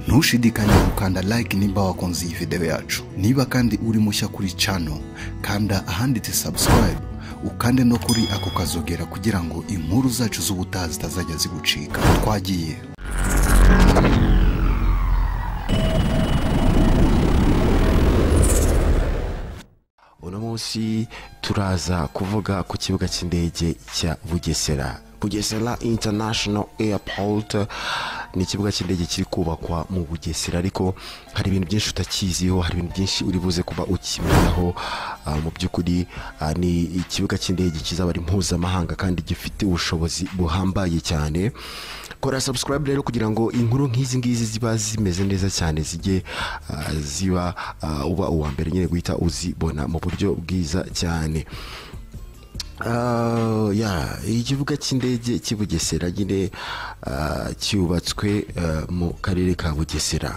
ntushidikanye gukanda like nimba wakunze iyi video yacu niba kandi uri mushya kuri channel kanda ahanditse subscribe ukande no kuri ako kazogera kugira ngo inkuru zacu z'ubutaha zitazajya zigucika twagiye uno munsi turaza kuvuga ku kibuga cy'indege cya bugesera bugesera international airport ni ikibuga cy'indege kiri kubakwa mu bugesera ariko hari ibintu byinshi utakiziho hari ibintu byinshi uri buze kuba ukimenyaho ah, mu by'ukuri ah, ni ikibuga cy'indege kizaba ari mpuzamahanga kandi gifite ubushobozi buhambaye cyane kora subscribe rero kugira ngo inkuru nk'izi ngizi ziba zimeze neza cyane zijye ah, ziba ah, uba uwa mbere nyine guhita uzibona mu buryo bwiza cyane Ah, ya ikibuga cy'indege cy'i bugesera nyine ah, cyubatswe ah, mu karere ka bugesera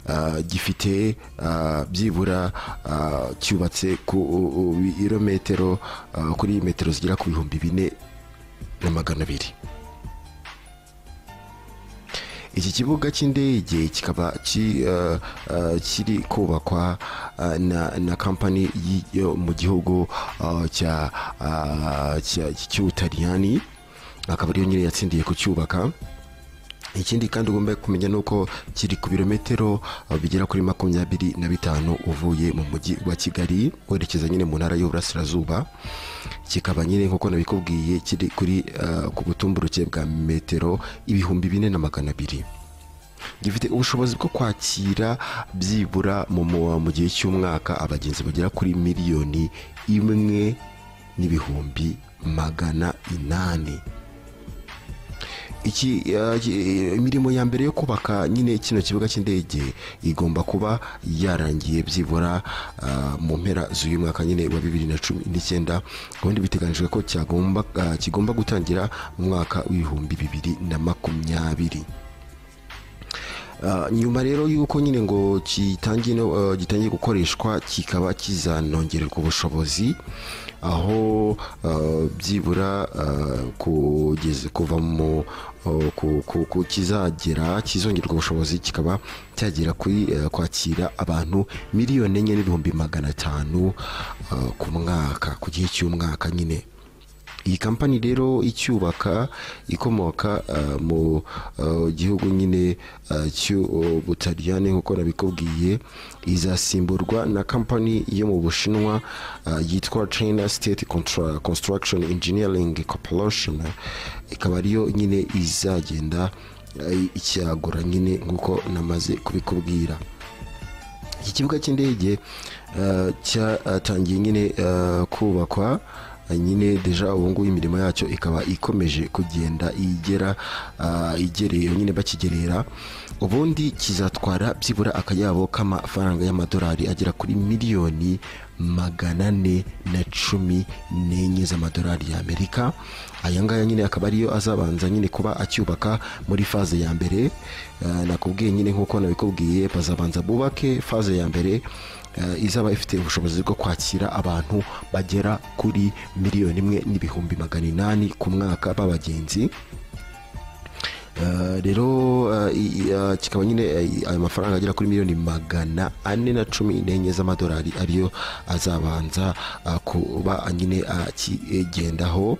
Ah, gifite ah, byibura ah, cyubatse ku u- u- birometero ah, kuri metero zigera ku bihumbi bine na magana abiri iki kibuga cy'indege kikaba ki- eh, eh, kiri kubakwa eh, na na kampani yi- yo mu gihugu eh, cya eh, cya- cy'ubutaliyani akaba ariyo nyine yatsindiye kucyubaka ikindi kandi ugomba kumenya ni uko kiri ku birometero eh, bigera kuri makumyabiri na bitanu uvuye mu mujyi wa kigali werekeza nyine mu ntara y'uburasirazuba kikaba nyine nk'uko nabikubwiye kiri kuri eh, ku butumburuke bwa metero ibihumbi bine na magana abiri gifite ubushobozi bwo kwakira byibura mu mu- mu gihe cy'umwaka abagenzi bagera kuri miliyoni imwe n'ibihumbi magana inani iki eh, ki- imirimo ya mbere yo kubaka nyine kino kibuga cy'indege igomba kuba yarangiye byibura ah, mu mpera z'uyu mwaka nyine wa bibiri na cumi n'icyenda ubundi biteganyijwe ko cyagomba ah, kigomba gutangira mu mwaka w'ibihumbi bibiri na makumyabiri Ah, nyuma rero y'uko nyine ngo gitangiye no- eh, gitangiye gukoreshwa kikaba kizanongererwa ubushobozi aho ah, byibura ah, kugeza kuva mu oh, ku- ku- ku- kizagera kizongererwa ubushobozi kikaba cyagera kuri eh, kwakira abantu miliyoni enye n'ibihumbi magana atanu ah, ku mwaka ku gihe cy'umwaka nyine iyi kampani rero icyubaka ikomoka ah, mu ah, gihugu nyine ah, cy'ubutaliyani nk'uko nabikubwiye izasimburwa na kampani yo mu bushinwa ah, yitwa china state Contra- construction engineering corporation ikaba ariyo nyine izagenda ah, icyagura nyine nk'uko namaze kubikubwira iki kibuga cy'indege eh, cyatangiye nyine eh, kubakwa Eh, nyine deja ubu ngubu imirimo yacyo ikaba ikomeje kugenda igera ah, igereye nyine bakigerera ubundi kizatwara byibura akayabo k'amafaranga y'amadolari agera kuri miliyoni magana ane na cumi n'enye z'amadolari y'amerika aya ngaya nyine akaba ariyo azabanza nyine kuba acyubaka muri faze ya mbere Eh, nakubwiye nyine nk'uko nabikubwiye bazabanza bubake faze ya mbere eh, izaba ifite ubushobozi bwo kwakira abantu bagera kuri miliyoni imwe n'ibihumbi magana inani ku mwaka b'abagenzi Eh, rero eh, i- eh, kikaba nyine eh, ayo mafaranga agera kuri miliyoni magana ane na cumi n'enye z'amadolari ariyo azabanza ah, kuba nyine akigendaho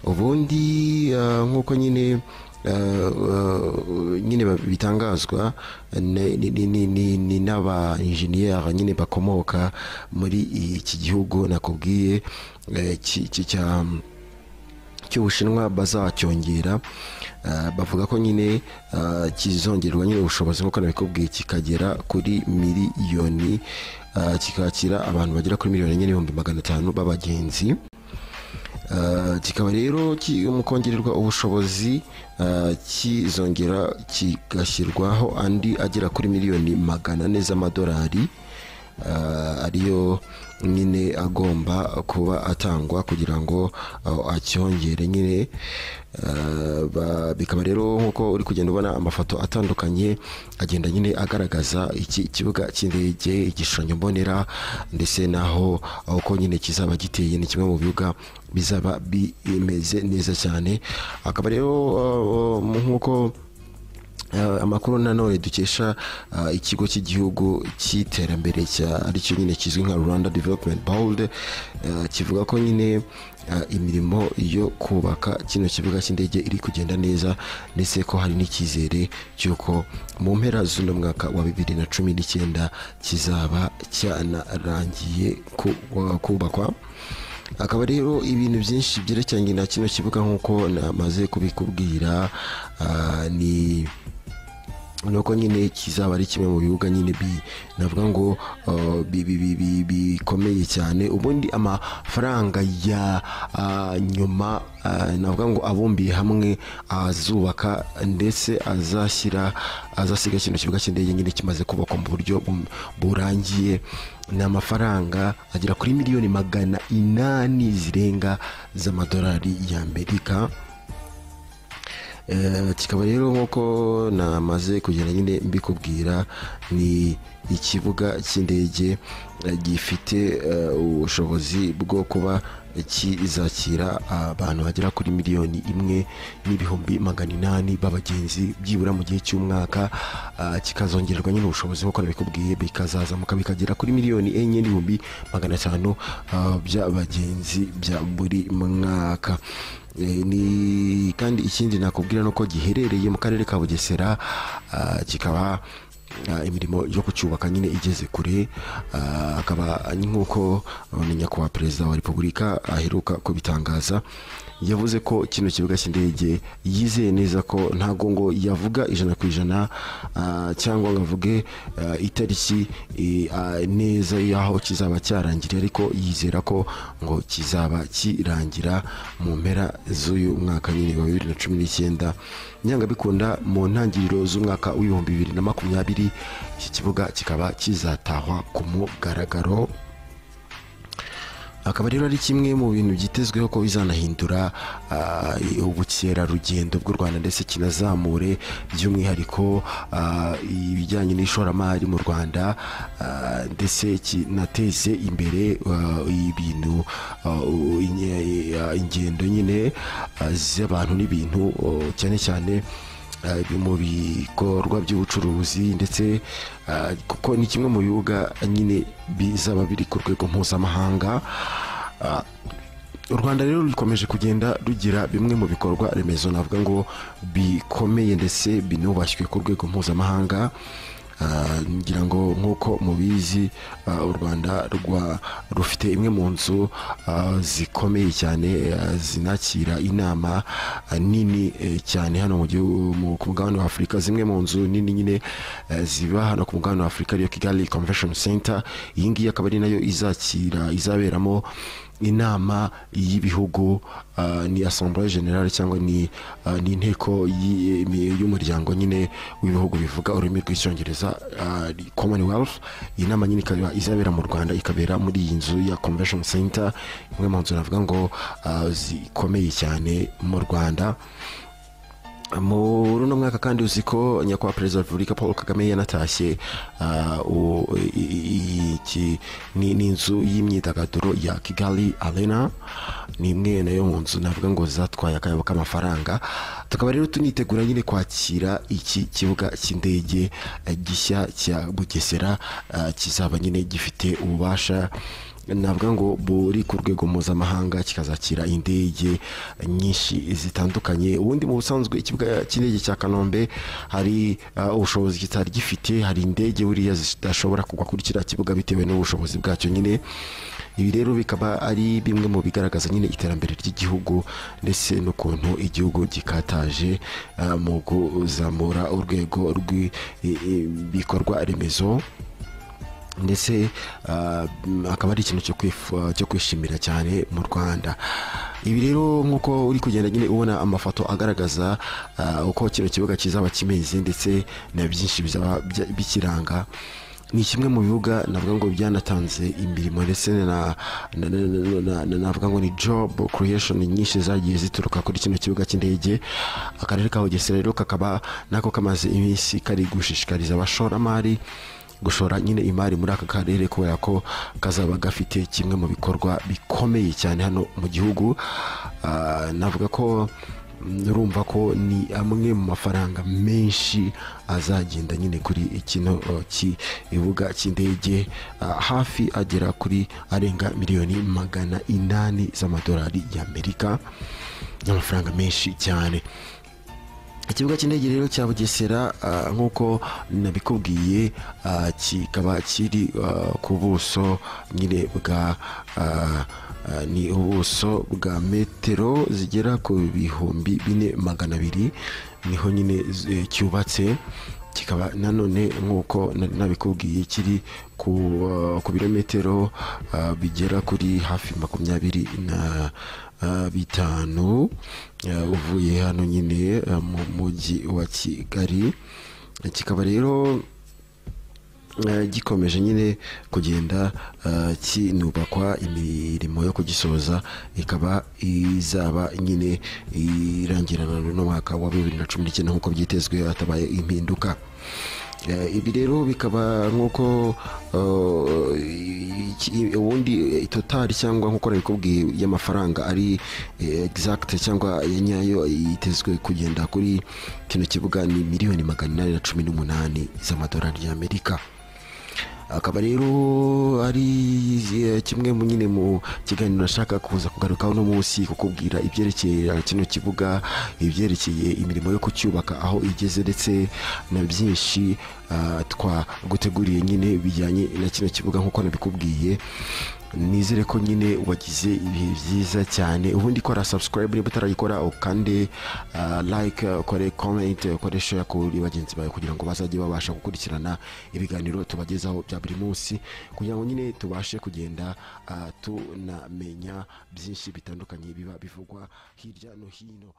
ubundi ah, nk'uko nyine eh, eh, nyine ba- bitangazwa ni- ni- ni- ni- ni- ni n'aba injeniyeri nyine bakomoka muri iki gihugu nakubwiye eh, ki- ki- cya cy'ubushinwa bazacyongera ah, bavuga ko nyine ah, kizongerwa nyine ubushobozi nk'uko nabikubwiye kikagera kuri miliyoni ah, kikakira abantu bagera kuri miliyoni enye n'ibihumbi magana atanu b'abagenzi Ah, kikaba rero ki- mu kongererwa ubushobozi ah, kizongera kigashyirwaho andi agera kuri miliyoni magana ane z'amadolari ah, ariyo nyine agomba kuba atangwa kugira ngo ah, acyongere nyine Ah, ba- bikaba rero nk'uko uri kugenda ubona amafoto atandukanye agenda nyine agaragaza iki kibuga cy'indege igishushanyo mbonera ndetse n'aho aho uko nyine kizaba giteye ni kimwe mu bibuga bizaba bimeze neza cyane akaba rero ah, ah, nk'uko Eh, amakuru nanone dukesha eh, ikigo cy'igihugu cy'iterambere cya aricyo nyine kizwi nka rwanda development board eh, kivuga ko nyine eh, imirimo yo kubaka kino kibuga cy'indege iri kugenda neza ndetse ko hari n'icyizere cy'uko mu mpera z'uno mwaka wa bibiri na cumi n'icyenda kizaba cyanarangiye ku- wa- kubakwa akaba rero ibintu byinshi byerekeranye na kino kibuga nk'uko namaze kubikubwira ah, ni nuko nyine kizaba ari kimwe mu bibuga nyine bi- navuga ngo ah, bi- bi- bi- bi- bikomeye cyane ubundi amafaranga ya ah, nyuma ah, navuga ngo abumbiye hamwe azubaka ndetse azashyira azasiga kino kibuga cy'indege nyine kimaze kubakwa mu buryo bu- burangiye ni amafaranga agera kuri miliyoni magana inani zirenga z'amadolari y'amerika Eh, kikaba rero nk'uko namaze kugenda nyine mbikubwira ni ikibuga cy'indege eh, gifite eh, ubushobozi bwo kuba kizakira abantu bagera kuri miliyoni imwe n'ibihumbi magana inani b'abagenzi byibura mu gihe cy'umwaka ah, kikazongererwa nyine ubushobozi nk'uko nabikubwiye bikazazamuka bikagera kuri miliyoni enye n'ibihumbi magana atanu ah, by'abagenzi bya buri mwaka Eh, ni kandi ikindi nakubwira nuko giherereye mu karere ka bugesera ah, kikaba ah, imirimo yo kucyubaka nyine igeze kure ah, akaba nk'uko ah, ni nyakubahwa perezida wa repubulika aheruka kubitangaza yavuze ko kino kibuga cy'indege yizeye neza ko ntago ngo yavuga ijana ku ijana ah, cyangwa ngo avuge ah, itariki eh, ah, neza y'aho kizaba cyarangiriye ariko yizera ko ngo kizaba kirangira mu mpera z'uyu mwaka nyine wa bibiri na cumi n'icyenda nyanga bikunda mu ntangiriro z'umwaka w'ibihumbi bibiri na makumyabiri iki kibuga kikaba kizatahwa ku mugaragaro akaba rero ari kimwe mu bintu byitezweho ko bizanahindura ah, ubukerarugendo bw'u rwanda ndetse kinazamure by'umwihariko ah, ibijyanye n'ishoramari mu rwanda ah, ndetse kinateze imbere ah, ibintu ah, u- inye- ah, ingendo nyine ah, z'abantu n'ibintu oh, cyane cyane ah, ibi mu bikorwa by'ubucuruzi ndetse ah, kuko ni kimwe mu bibuga nyine bizaba biri ku rwego mpuzamahanga Ah, u rwanda rero rukomeje kugenda rugira bimwe mu bikorwa remezo navuga ngo bikomeye ndetse binubashywe ku rwego mpuzamahanga Ah, ngira ngo nk'uko mubizi ah, u rwanda rwa rufite imwe mu nzu ah, zikomeye cyane ah, zinakira inama ah, nini eh, cyane hano mu gihugu mu- ku mugabane wa afurika zimwe mu nzu nini nyine eh, ziba hano ku mugabane wa afurika ariyo kigali convention center iyi ngiyi akaba ari nayo izakira izaberamo inama y'ibihugu ah, ni assemblée générale cyangwa ni ah, ni inteko y'i- imi- y'umuryango nyine w'ibihugu bivuga ururimi rw'icyongereza ah, commonwealth iyi nama nyine ikaba izabera mu rwanda ikabera muri iyi nzu ya convention center imwe mu nzu navuga ngo ah, zikomeye cyane mu rwanda muri uno mwaka kandi uzi ko nyakubahwa perezida wa repubulika paul kagame yanatashye ah, u- i- i- iki- ni ni inzu y'imyidagaduro ya kigali arena ni imwe nayo mu nzu navuga ngo zatwaye akayabo k'amafaranga tukaba rero tunitegura nyine kwakira iki kibuga cy'indege eh, gishya cya bugesera ah, kizaba nyine gifite ububasha navuga ngo buri ku rwego mpuzamahanga kikazakira indege nyinshi zitandukanye ubundi mu busanzwe ikibuga cy'indege cya kanombe hari ah, ubushobozi kitari gifite hari indege buriya zidashobora kugwa kuri kiriya kibuga bitewe n'ubushobozi bwacyo nyine ibi rero bikaba ari bimwe mu bigaragaza nyine iterambere ry'igihugu ndetse n'ukuntu igihugu gikataje ah, mu kuzamura urwego rw'ibikorwa remezo ndetse ah, mm, akaba ari ikintu cyo kwif- cyo kwishimira cyane mu rwanda ibi rero nk'uko uri kugenda nyine ubona amafoto agaragaza ah, uko kino kibuga kizaba kimeze ndetse na byinshi bizaba bya- bikiranga ni kimwe mu bibuga navuga ngo byanatanze imirimo ndetse na na- na- na- na- na- navuga ngo ni job creation nyinshi zagiye zituruka kuri kino kibuga cy'indege akarere ka bugesera rero kakaba nako kamaze iminsi kari gushishikariza abashoramari gushora nyine imari muri aka karere kubera ko kazaba gafite kimwe mu bikorwa bikomeye cyane hano mu gihugu Ah, navuga ko urumva ko ni amwe mu mafaranga menshi azagenda nyine kuri kino uh, kibuga cy'indege uh, hafi agera kuri arenga miliyoni magana inani z'amadolari y'amerika ni amafaranga menshi cyane ikibuga cy'indege rero cya bugesera ah, nk'uko nabikubwiye ah, kikaba kiri ah, ku buso nyine bwa ah, ah, ni ubuso bwa metero zigera ku bihumbi bine magana abiri niho nyine eh, cyubatse kikaba nanone nk'uko nari nabikubwiye kiri ku, ah, ku birometero ah, bigera kuri hafi makumyabiri na ah, bitanu ah, uvuye hano nyine ah, mu mujyi wa kigali kikaba rero eh, gikomeje nyine kugenda eh, kinubakwa imirimo yo kugisoza ikaba izaba nyine irangirana n'umwaka wa bibiri na cumi n'icyenda nk'uko byitezwe hatabaye impinduka Eh, ibi rero bikaba nk'uko eh, iki- ubundi eh, totari cyangwa nk'uko nabikubwiye y'amafaranga ari eh, exact cyangwa ya nyayo yitezwe kugenda kuri kino kibuga ni miliyoni magana inani na cumi n'umunani z'amadolari y'amerika akaba rero ari eh, kimwe mu nyine mu kiganiro nashaka kuza kugarukaho uno munsi kukubwira ibyerekeye kino kibuga ibyerekeye imirimo yo kucyubaka aho igeze ndetse na byinshi ah, twaguteguriye nyine bijyanye na kino kibuga nk'uko nabikubwiye nizere ko nyine wagize ibihe byiza cyane ubundi kora subscribe niba utarayikora ukande ah, like ukore comment ukore share kuri bagenzi bawe kugira ngo bazajye babasha gukurikirana ibiganiro tubagezaho bya buri munsi kugira ngo nyine tubashe kugenda ah, tunamenya byinshi bitandukanye biba bivugwa hirya no hino